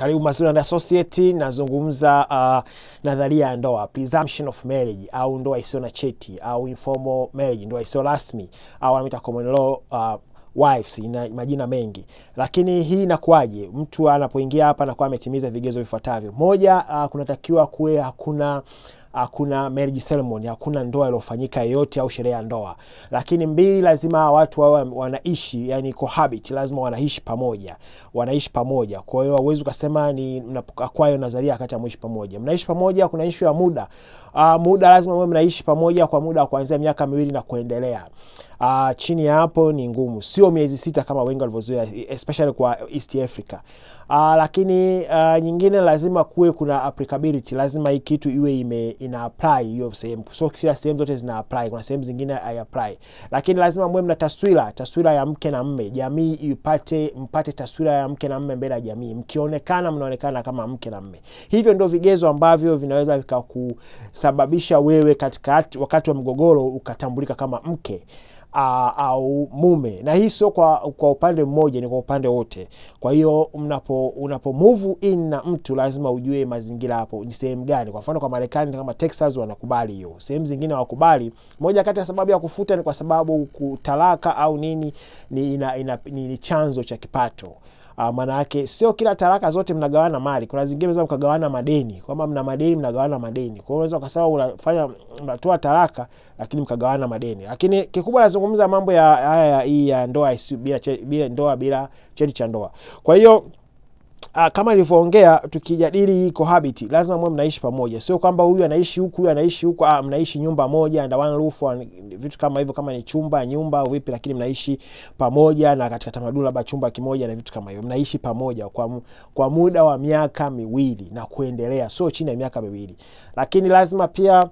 Karibu Mazuri Associate, nazungumza uh, nadharia ya ndoa, presumption of marriage au ndoa isiyo na cheti au informal marriage, ndoa isiyo rasmi au anaita common law uh, wives ina majina mengi, lakini hii inakuwaje? Mtu anapoingia hapa anakuwa ametimiza vigezo vifuatavyo. Moja, uh, kunatakiwa kuwe hakuna hakuna marriage ceremony, hakuna ndoa iliyofanyika yoyote au sherehe ya ndoa. Lakini mbili, lazima watu wawe wanaishi, yani cohabit, lazima wanaishi pamoja, wanaishi pamoja. Kwa hiyo hauwezi ukasema ni mnaakwayo nadharia wakati amwishi pamoja. Mnaishi pamoja, kuna ishu ya muda. Uh, muda lazima mwe mnaishi pamoja kwa muda wa kuanzia miaka miwili na kuendelea. Uh, chini ya hapo ni ngumu, sio miezi sita kama wengi walivyozoea, especially kwa East Africa. Uh, lakini uh, nyingine lazima kuwe kuna applicability, lazima hii kitu iwe ime ina apply hiyo sehemu, so kila sehemu zote zina apply, kuna sehemu zingine hai apply, lakini lazima mwe mna taswira, taswira ya mke na mme, jamii ipate mpate taswira ya mke na mme mbele ya jamii, mkionekana mnaonekana kama mke na mme. Hivyo ndio vigezo ambavyo vinaweza vikakusababisha wewe katika wakati wa mgogoro ukatambulika kama mke Uh, au mume na hii sio kwa, kwa upande mmoja, ni kwa upande wote. Kwa hiyo mnapo unapo move in na mtu lazima ujue mazingira hapo ni sehemu gani. Kwa mfano kwa Marekani kama Texas wanakubali hiyo, sehemu zingine hawakubali. Moja kati ya sababu ya kufuta ni kwa sababu kutalaka au nini ni, ina, ina, ni, ni chanzo cha kipato. Uh, maana yake sio kila talaka zote mnagawana mali. Kuna zingine unaweza mkagawana madeni, kwamba mna madeni mnagawana madeni. Kwa hiyo unaweza ukasema unafanya mnatoa talaka lakini mkagawana madeni. Lakini kikubwa nazungumza mambo ya haya hii ya ndoa bila, bila ndoa bila cheti cha ndoa. Kwa hiyo Uh, kama nilivyoongea tukijadili hii cohabit, lazima mwe mnaishi pamoja, sio kwamba huyu anaishi huku huyu anaishi huku. Ah, mnaishi nyumba moja under one roof, vitu kama hivyo, kama ni chumba nyumba au vipi, lakini mnaishi pamoja, na katika tamaduni labda chumba kimoja na vitu kama hivyo, mnaishi pamoja kwa, kwa muda wa miaka miwili na kuendelea, sio chini ya miaka miwili. Lakini lazima pia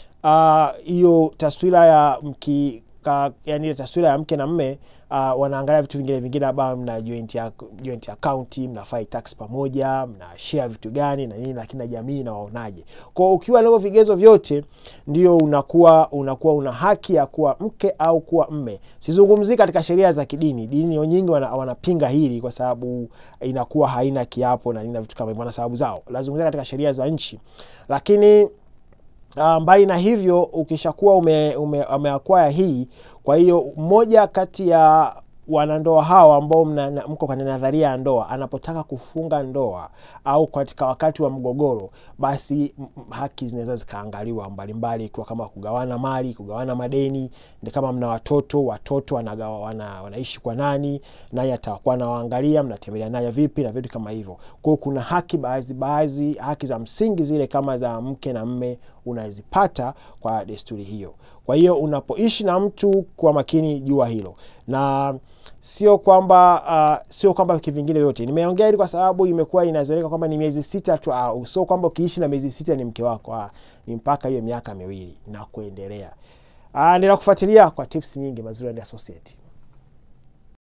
hiyo uh, taswira ya mki Ka, yani ile taswira ya mke na mme uh, wanaangalia vitu vingine vingine, labda mna joint ya joint account, mnafai tax pamoja, mna share vitu gani na nini, lakini na jamii na waonaje. Kwa ukiwa na vigezo vyote, ndio unakuwa unakuwa una haki ya kuwa mke au kuwa mme. Sizungumzii katika sheria za kidini, dini nyingi wana, wanapinga hili kwa sababu inakuwa haina kiapo na nini na vitu kama hivyo, na sababu zao. Lazungumzia katika sheria za nchi, lakini Uh, mbali na hivyo ukishakuwa ume, ume, umeakwaya hii, kwa hiyo mmoja kati ya wanandoa hao ambao mko kwenye nadharia ya ndoa anapotaka kufunga ndoa au katika wakati wa mgogoro, basi haki zinaweza zikaangaliwa mbalimbali, ikiwa kama kugawana mali, kugawana madeni, ni kama mna watoto, watoto wanagawa, wana, wanaishi kwa nani, naye atakuwa anawaangalia, mnatembelea naye vipi na vitu kama hivyo. Kwa hiyo kuna haki baadhi baadhi, haki za msingi zile kama za mke na mme unazipata kwa desturi hiyo. Kwa hiyo unapoishi na mtu kwa makini, jua hilo na sio kwamba uh, sio kwamba kivingine vyote. Nimeongea hili kwa sababu imekuwa inazoeleka kwamba ni miezi sita tu, au sio kwamba ukiishi na miezi sita ni mke wako. Uh, ni mpaka hiyo miaka miwili na kuendelea. Uh, ninakufuatilia kwa tips nyingi Mazuri Associate.